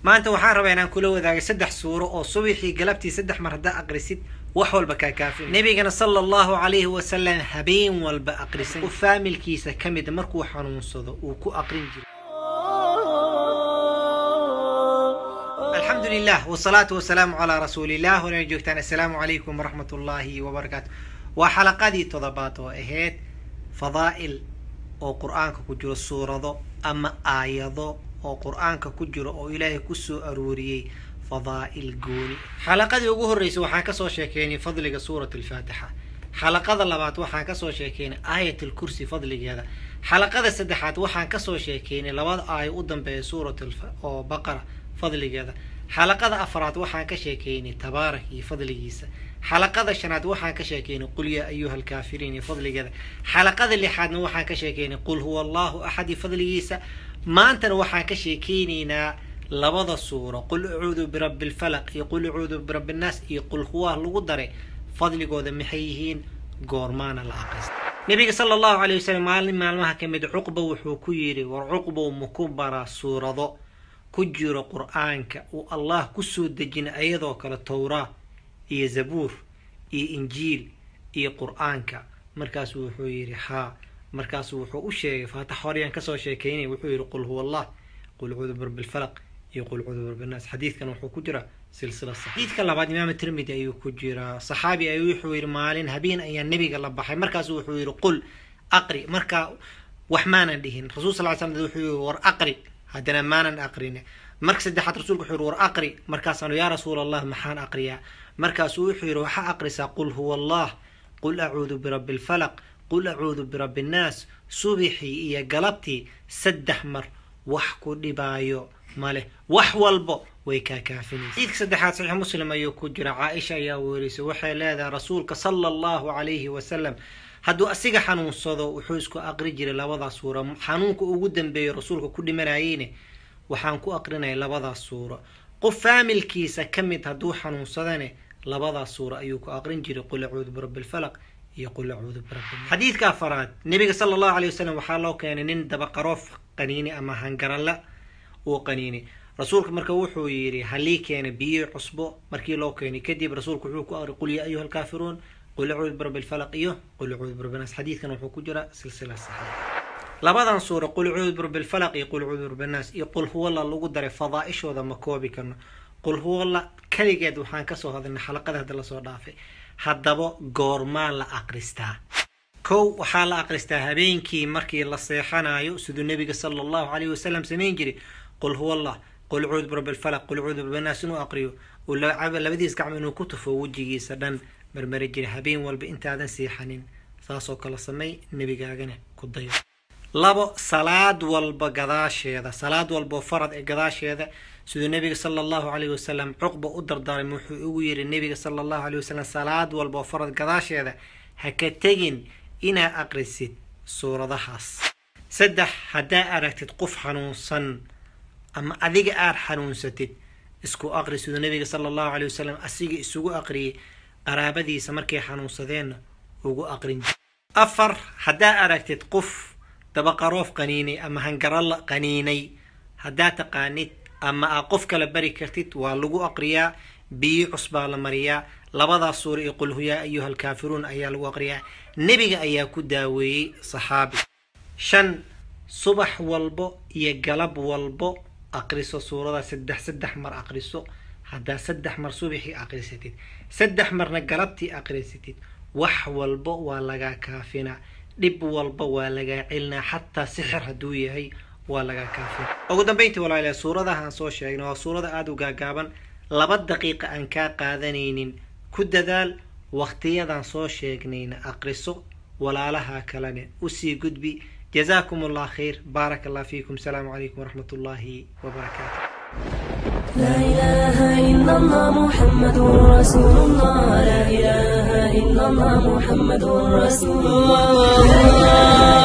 maanta waxaan rabaa inaan kula wadaaga saddex suuro oo subaxii galabtii saddex mar haddaa aqrisid wax walba kaa kaafin nabigana sala allahu calayhi wasalam habeen walba aqrisan u faamilkiisa ka mida markuu xanuunsado uu ku aqrin jiray alxamdu lilah wsalaatu wasalaamu calaa rasuulilah walana joogtaan assalaamu calaykum waraxmat ullaahi wabarakaatu waa xalaqadii todobaad oo ahayd fadaa'il oo qur-aanka ku jiro suurado ama aayado oo qur-aanka ku jiro oo ilaahay kusoo arooriyey fadaa'il gooni xalaqadii ugu horreysay waxaan kasoo sheekeynay fadliga suurat alfaatixa xalaqada labaad waxaan kasoo sheekeynay aayat alkursi fadligeeda xalaqada saddexaad waxaan kasoo sheekeynay labada aayo u dambeeya suurat oo baqara fadligeeda xalaqada afraad waxaan ka sheekeynay tabaarak iyo fadligiisa xalaqada shanaad waxaan ka sheekeynay qul yaa ayuha alkaafiriin iyo fadligeeda xalaqada lixaadna waxaan ka sheekeynay qul huwa allahu axad iyo fadligiisa maantana waxaan ka sheekeyneynaa labada suuro qul acuudu birabbi lfalaq iyo qul acuudu birabbi nnaas iyo qul huwaa lagu daray fadligooda maxay yihiin goormaana la aqrista nabiga sala allahu calay wasalam maalin maalmaha ka mid cuqba wuxuu ku yidhi war cuqbow maku baraa suurado ku jiro qur-aanka uu allah kusoo dejina ayadoo kale towraa iyo zabuur iyo injiil iyo qur-aanka markaasuu wuxuu yidhi haa markaasuu wuxuu u sheegay faatax horyaan kasoo sheekeynay wuxuu yidhi qul huwa allah qul cuudu birabbi lfalaq iyo qul cuudu birabbi nnaas xadiidkan wuxuu ku jiraa silsila sax xadiidka labaad imaam tirmidi ayuu ku jiraa saxaabi ayuu wuxuu yidhi maalin habeen ayaa nebiga la baxay markaasuu wuxuu yidhi qul aqri markaa wax maanan dhihin rasul sal slam wuxuu yidhi war aqri haddana maanan aqrin marka saddexaad rasulku wuxuu yihi war aqri markaasaanu yaa rasuul allah maxaan aqriyaa markaasuu wuxuu yidhi waxaa aqrisaa qul huwa allah qul acuudu birabbi lfalaq qul acuudu birabbi nnaas subixii iyo galabtii saddex mar wax ku dhibaayo maleh wax walbo way kaa kaafinaysa xadiidka saddexaad saxiix muslim ayuu ku jira caaisha ayaa weerisay waxay leedahay rasuulka sala allahu calayhi wasalam hadduu asiga xanuunsado wuxuu isku aqri jiray labadaas suura xanuunka ugu dambeeyo rasuulka ku dhimanayeyne waxaan ku aqrinaya labadaas suuro qof faamilkiisa ka mid hadduu xanuunsadane labadaas suuro ayuu ku aqrin jiray qul acuudu birabbi lfalaq iyo qul acuudu birabbi xadiidka afaraad nebiga sala allahu calay wasalam waxaa loo keenay nin dabaqaroof qaniini ama hangaralla uu qaniini rasuulka marka wuxuu yidhi halii keena biyo cusbo markii loo keenay kadib rasuulku wuxuu ku aqri qul yaa ayuha alkaafiruun qul acuudu birabbi lfalaq iyo qul acuudu birabbi naas xadiidkan wuxuu ku jira silsila saxiix labadan suuro qul acuudu birabbi lfalaq iyo qul acuudu birabbi nnaas iyo qul huwalla lagu daray fadaa-ishooda ma koobi karno qul huwalla keligeed waxaan kasoo hadalnay xalaqada hadda lasoo dhaafay haddaba goormaa la aqristaa kow waxaa la aqristaa habeenkii markii la seexanayo siduu nebiga sala allahu calayhi wasalam samayn jiray qul huwallah qul acuudu birabbi lfalaq qul acuudu birabbi nnaas inuu aqriyo uu labadiis gacmo inuu ku tufo wejigiisa dhan marmari jiray habeen walba intaadan seexanin saasoo kale samay nebigaagana ku dayo labo salaad walba gadaasheeda salaad walbao farad ee gadaasheeda siduu nebiga sala allahu calayhi wasalam cuqba u dardaaray wuxuu ugu yidhi nebiga sala allahu calayhi wasalam salaad walba oo farad gadaasheeda ha ka tegin inaa aqrisid suuradahaas saddex haddaa aragtid qof xanuunsan ama adiga aad xanuunsatid isku aqri siduu nebiga sala allahu calayhi wasalam asiga isugu aqriyay qaraabadiisa markay xanuunsadeenna ugu aqrin jir afar haddaa aragtid qof dabaqaroof qaniinay ama hangaralla qaniinay haddaa taqaanid ama aa qof kala bari kartid waa lagu aqriyaa biyo cusbaa la mariyaa labadaas suura iyo qul huyaa ayuha alkaafiruun ayaa lagu aqriyaa nebiga ayaa ku daaweeyey saxaabi shan subax walbo iyo galab walbo aqriso suurada saddex saddex mar aqriso haddaa saddex mar subaxii aqrisatid saddex marna galabtii aqrisatid wax walbo waa lagaa kaafinaa dhib walba waa lagaa celinaa xataa sixir hadduu yahay waa lagaa kaafina ugu dambeyntii walaalayaal suuradahaan soo sheegnay waa suurada aada u gaagaaban laba daqiiqa aan kaa qaadanaynin ku dadaal waqtiyadan soo sheegnayna aqriso walaalaha kalene usii gudbi jazaakum allah khayr baaraka allah fiikum asalaamu calaykum waraxmat ullaahi wabarakaatu لا إله إلا الله محمد رسول الله لا إله إلا الله محمد رسول الله